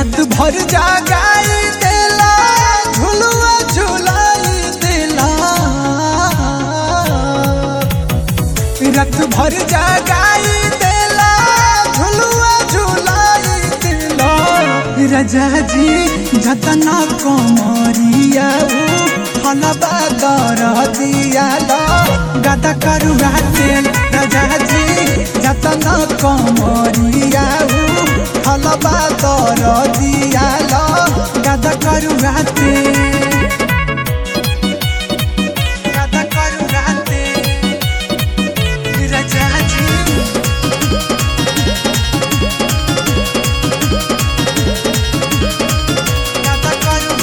रात भर जागाई देला झुलुआ झुलाई देला रात भर जागाई देला झुलुआ झुलाई देला राजा जी जतना कमरिया हलबा दर दिया गदा करू तेल राजा जी जतना कमरिया हलबा दर दिया गदा करू तेल गदा करू तेल राजा जी गदा करू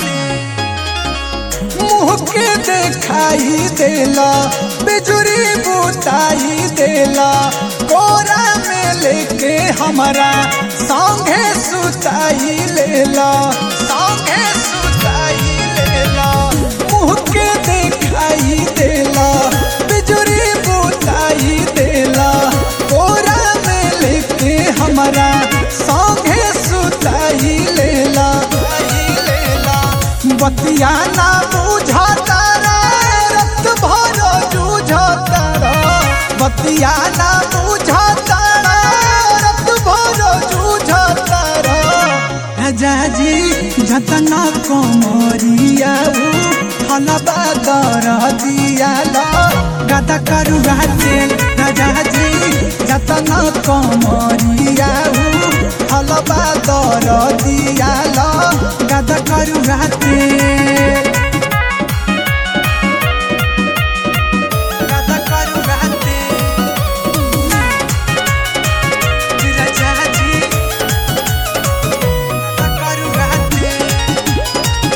तेल मुँह के देखाई देला बिजुरी बुताई देला कोरा में लेके हमारा संगे सुताई लेला संगे सुताई लेला मुँह के देखाई देला बिजुरी बुताई देला कोरा में लेके हमारा संगे सुताई लेला लेला बतिया ना बुझाता रक्त भर जूझता बतिया ना बुझाता रक्त भर जूझता राजा जी जतना कमरिया हलबा दर दिया गदा करू तेल राजा जी जतना कमरिया हलबा दर दिया गदा करू तेल गदा करू तेल राजा जी गदा करू तेल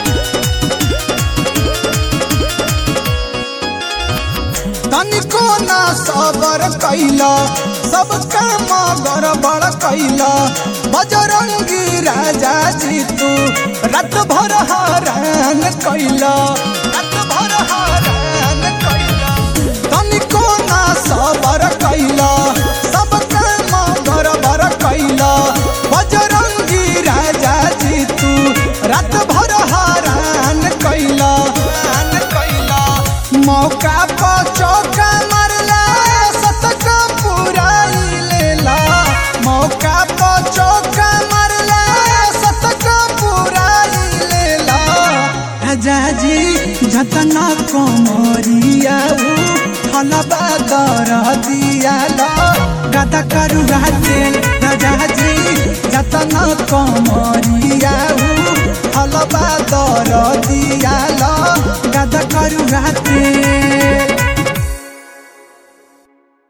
तनिको ना सबर कैला सब काम गड़बड़ कैला बजरंगी राजा जी तू रात भर हरान कैला रात भर हरान कैला तनिको ना सबर कैला सब काम गड़बड़ कैला बजरंगी राजा जी तू रात भर हरान कैला हरान कैला मौका पर चौका मारला सतका पुराई लेला मौका पर चौका मारला सतका पुराई लेला राजा जी जतना कमरिया हलबा दर दिया गदा करू तेल राजा जी जतना कमरिया हलबा दर दिया गदा करू तेल